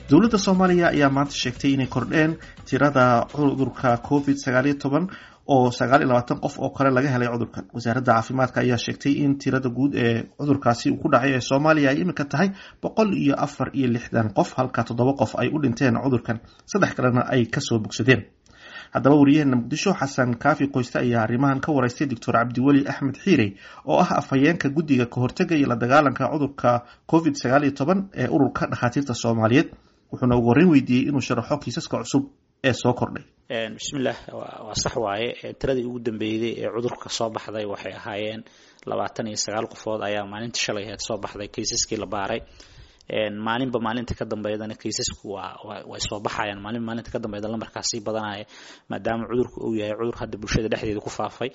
dowladda soomaaliya ayaa maanta sheegtay inay kordheen tirada cudurka covid sagaal iyo toban oo sagaal iyo labaatan qof oo kale laga helay cudurkan wasaaradda caafimaadka ayaa sheegtay in tirada guud ee cudurkaasi uu ku dhacay ee soomaaliya ay iminka tahay boqol iyo afar iyo lixdan qof halka toddoba qof ay u dhinteen cudurkan saddex kalena ay kasoo bogsadeen haddaba wariyaheena muqdisho xasan kaafi qoyste ayaa arrimahan ka wareystay doctor cabdiweli axmed xiirey oo ah afhayeenka guddiga kahortega iyo la dagaalanka cudurka covid sagaal iyo toban ee ururka dhakhaatiirta soomaaliyeed wuxuuna ugu horreyn weydiiyey inuu sharaxo kiisaska cusub ee soo kordhay bismillaah waa sax waaye tiradii ugu dambeeyday ee cudurka soo baxday waxay ahaayeen labaatan iyo sagaal qofood ayaa maalintii shalay aheyd soo baxday kaysaskii la baaray maalinba maalinta ka dambeydana kaysasku waa way soo baxayaan maalinba maalinta ka dambeyda lambarkaas sii badanaya maadaama cudurku uu yahay cudur hadda bulshada dhexdeeda ku faafay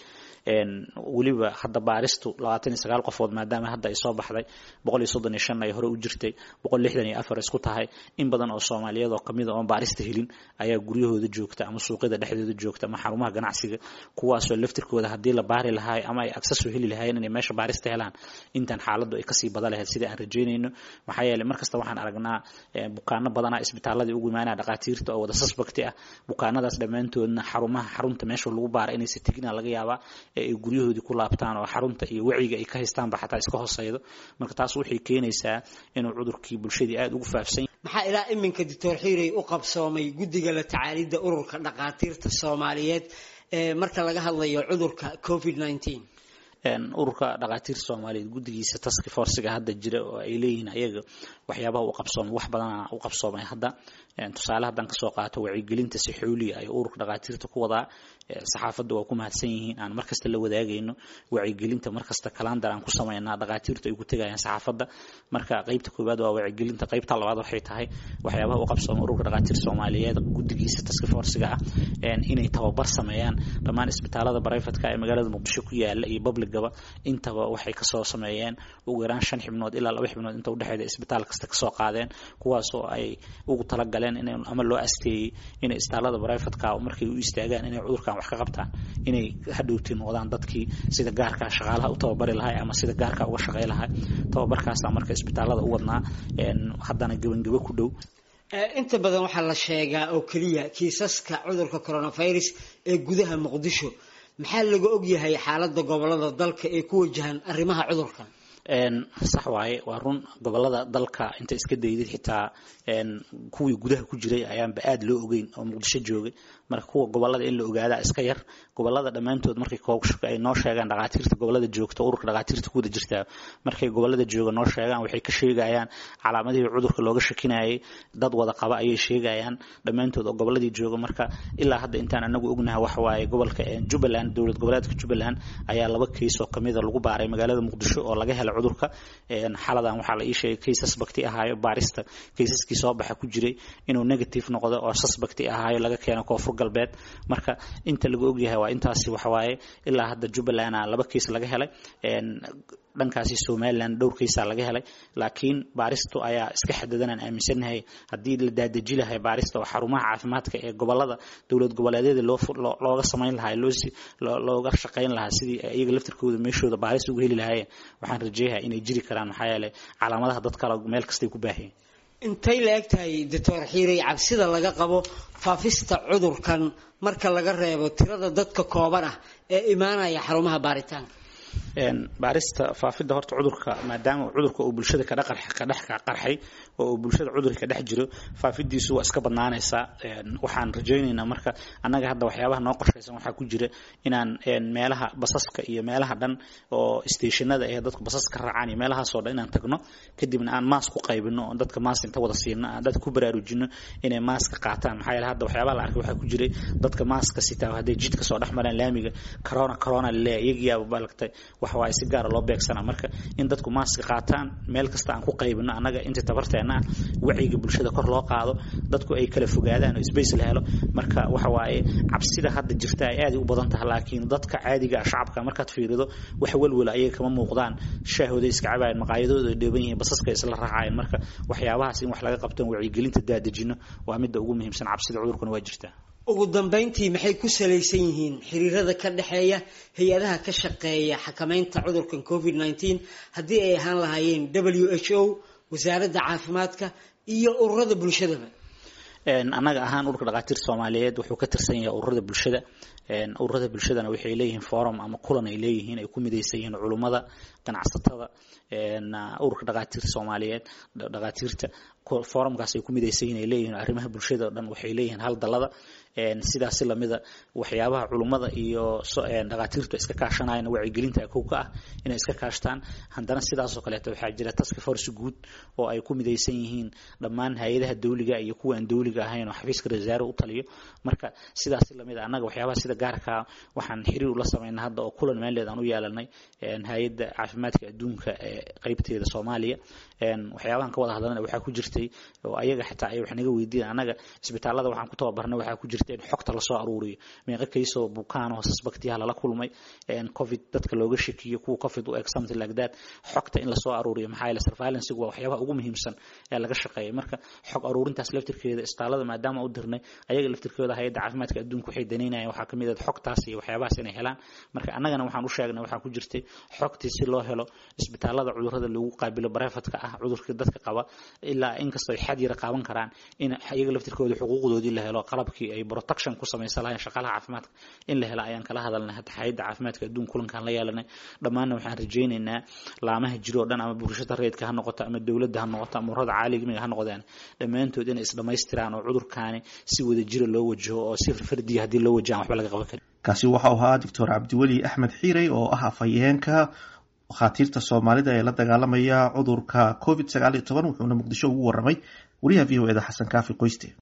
weliba hadda baaristu labaatan iyo sagaal qofood maadaama hadda ay soo baxday boqol iyo soddon iyo shan ay hore u jirtay boqol lixdan iyo afar isku tahay in badan oo soomaaliyeed oo kamida oon baarista helin ayaa guryahooda joogta ama suuqyada dhexdooda joogta ama xarumaha ganacsiga kuwaasoo laftirkooda haddii la baari lahaay ama ay access u heli lahaayeen inay meesha baarista helaan intan xaaladdu ay kasii badan lahayd sida aan rajeynayno maxaa yeelay markasta waxaan aragnaa bukaano badanaa isbitaaladii ugu imaanaya dhakhaatiirta oo wada suspecti ah bukaanadaas dhammaantoodna xarumaha xarunta meesha lagu baara inaysa tegina laga yaabaa ee ay guryahoodii ku laabtaan oo xarunta iyo wacyiga ay ka haystaanba xataa iska hooseydo marka taas waxay keenaysaa inuu cudurkii bulshadii aada ugu faafsan maxaa ilaa iminka doctor xiirey u qabsoomay guddiga la tacaalidda ururka dhakhaatiirta soomaaliyeed ee marka laga hadlayo cudurka covid nineteen ururka dhakhaatiirta soomaaliyeed guddigiisa taski forciga hadda jira oo ay leeyihiin ayaga waxyaabaha u qabsoomay wax badana u qabsoomay hadda tusaale haddaan kasoo qaato wacyigelinta si xooliya ay ururka dhakhaatiirta ku wadaa saxaafadda waa ku mahadsan yihiin aan markasta la wadaagayno wacyigelinta markasta kalandar aan ku samaynaa dhakhaatiirtu ay ku tegayaan saxaafadda marka qeybta koowaad waa wacyigelinta qeybta labaad waxay tahay waxyaabaha u qabsoomay ururka dhakhaatiirta soomaaliyeed guddigiisa taski forciga ah inay tababar sameeyaan dhammaan isbitaalada barayfatka ee magaalada muqdisho ku yaala iyo public gaba intaba waxay kasoo sameeyeen ugu yaraan shan xibnood ilaa laba xibnood inta udhexeeda isbitaal kasta kasoo qaadeen kuwaasoo ay ugu talagaleen in ama loo asteeyey inay isbitaalada barayfatka markay u istaagaan inay cudurkan wax ka qabtaan inay hadhowti noqdaan dadkii sida gaarka shaqaalaha u tababari lahay ama sida gaarka uga shaqey lahay tababarkaasa marka isbitaalada u wadnaa haddana gebangebo ku dhow inta badan waxaa la sheegaa oo keliya kiisaska cudurka coronavirus ee gudaha muqdisho maxaa laga ogyahay xaaladda gobolada dalka ee ku wajahan arrimaha cudurkan sax waaye waa run gobolada dalka inta iska daydid xitaa kuwii gudaha ku jiray ayaanba aada loo ogeyn oo muqdisho joogay marka kuwa gobolada in la ogaadaa iska yar gobolada dhammaantood markay ay noo sheegaan dhakhaatiirta gobolada joogta ururka dhakhaatiirta ku wada jirtaa markay gobolada jooga noo sheegaan waxay ka sheegayaan calaamadihii cudurka looga shakinayay dad wada qaba ayay sheegayaan dhammaantood oo goboladii jooga marka ilaa hadda intaan anagu ognahay waxa waaye gobolka jubbaland dowlad goboleedka jubbaland ayaa laba keys oo kamida lagu baaray magaalada muqdisho oo laga helay cudurka xaladan waxaa la ii sheegay kay suspecti ahaayo baarista kaysaskii soo baxa ku jiray inuu negative noqdo oo suspecti ahaayo laga keeno koonfur galbeed marka inta laga ogyahay waa intaasi waxawaaye ilaa hadda jubbaland laba keys laga helay dhankaasi somalilan dhowr kaysaa laga helay laakiin baaristu ayaa iska xadadanaan aaminsanahay haddii la daadeji lahay baarista oo xarumaha caafimaadka ee gobolada dowlad goboleedyada looga samayn lahaa looga shaqayn lahaa sidii iyaga laftirkooda meeshooda baaris uga heli lahaayeen waxaan rajeeyaha inay jiri karaan maxaa yeelay calaamadaha dad kale meel kastay ku baahiyeen intay la eg tahay doctor xiirey cabsida laga qabo faafista cudurkan marka laga reebo tirada dadka kooban ah ee imaanaya xarumaha baaritaanka baarista faafidda horta cudurka maadaama cudurka uu bulshada kadhex qarxay oo uu bulshada cudurka ka dhex jiro faafidiisu waa iska badnaanaysaa waxaan rajaynaynaa marka annaga hadda waxyaabaha noo qorshaysan waxaa ku jira inaan meelaha basaska iyo meelaha dhan oo stationada ee dadku basaska raacaan iyo meelahaasoo dhan inaan tagno kadibna aan maas ku qaybino oo dadka maas inta wada siino aan dadka ku baraarujino inay maaska qaataan maxaa yeele hadda waxyaabaha la arkay waxaa ku jiray dadka maaska sitaa hadday jidka soo dhex maraan laamiga corona corona laleeyahay iyagiyaaba balagtay waxa waaye si gaara loo beegsanaa marka in dadku maaska qaataan meel kasta aan ku qaybino annaga inta tabarteena ah wacyiga bulshada kor loo qaado dadku ay kala fogaadaan oo space la helo marka waxa waaye cabsida hadda jirta ay aad u badan tahay laakiin dadka caadiga ah shacabka markaad fiirido wax walwala ayaga kama muuqdaan shaahooda iska cabaayeen maqaayadooda ay dheeban yihiin basaska isla raacayeen marka waxyaabahaas in wax laga qabto wacyigelinta daadejino waa midda ugu muhiimsan cabsida cudurkuna waa jirtaa ugu dambayntii maxay ku salaysan yihiin xiriirada ka dhexeeya hay-adaha ka shaqeeya xakamaynta cudurkan covid nneteen haddii ay ahaan lahaayeen w h o wasaaradda caafimaadka iyo ururada bulshadaba annaga ahaan ururka dhakhaatiirta soomaaliyeed wuxuu ka tirsan yahay ururada bulshada ururada bulshadana waxay leeyihiin forum ama kulan ay leeyihiin ay ku midaysan yihiin culummada ganacsatada ururka dhakhaatiirta soomaaliyeed dhakhaatiirta forumkaas ay ku midaysan yihiin ay leeyihiin arrimaha bulshada oo dhan waxay leeyihiin hal dalada sidaasi lamida waxyaabaha culummada iyo dhakhaatiirtu iska kaashanayana wacyigelinta kow ka ah inay iska kaashtaan haddana sidaasoo kaleeto waxaa jira task force guud oo ay ku midaysan yihiin dhammaan hay-adaha dawliga iyo kuwa aan dawliga ahayn oo xafiiska rasaare u taliyo marka sidaasi lamid a annaga waxyaabaha sida gaarkaa waxaan xiriir ula sameynay hadda oo kulan meeleed aan u yeelanay hay-adda caafimaadka adduunka ee qeybteeda soomaaliya waxyaabahan ka wada hadlana waxaa ku jirtay oo ayaga xitaa ay wax naga weydiin annaga isbitaalada waxaan ku tababarnay waxaa ku jirta in xogta lasoo aruuriyo meeqa kaysoo bukaan oo suspectiyaha lala kulmay covid dadka looga shakiyo kuwa covid u eg something like that xogta in lasoo aruuriyo maxaa yeele surveillance waa waxyaabaha ugu muhiimsan ee laga shaqeeya marka xog aruurintaas laftirkeeda isbitaalada maadaama u dirnay ayaga laftirkooda hay-adda caafimaadka adduunka waxay danaynayaan waxaa kamid ah xogtaas iyo waxyaabahaas inay helaan marka annagana waxaan u sheegnay waxaa ku jirtay xogtii si loo helo isbitaalada cudurrada lagu qaabilo barefadka ah cudurka dadka qaba ilaa inkastoo ay xad yara qaaban karaan in iyaga laftirkooda xuquuqdoodii la helo qalabkii ay protection ku samaysan lahayn shaqaalaha caafimaadka in la helo ayaan kala hadalnay hadda hay-adda caafimaadka adduun kulankaan la yeelanay dhammaanna waxaan rajaynaynaa laamaha jiro o dhan ama bulshada rayidka ha noqoto ama dowladda ha noqoto ama ururada caalamiga ha noqdeen dhammaantood inay isdhamaystiraan oo cudurkaani si wada jira loo wajaho oo si fardiya haddii loo wajahan waxba laga qaban karin kaasi waxau ahaa doctor cabdiweli axmed xiirey oo ah afhayeenka dhakhaatiirta soomaalida ee la dagaalamaya cudurka covid sagaal iyo toban wuxuuna muqdisho ugu waramay wariyaha v o eda xasan kaafi qoyste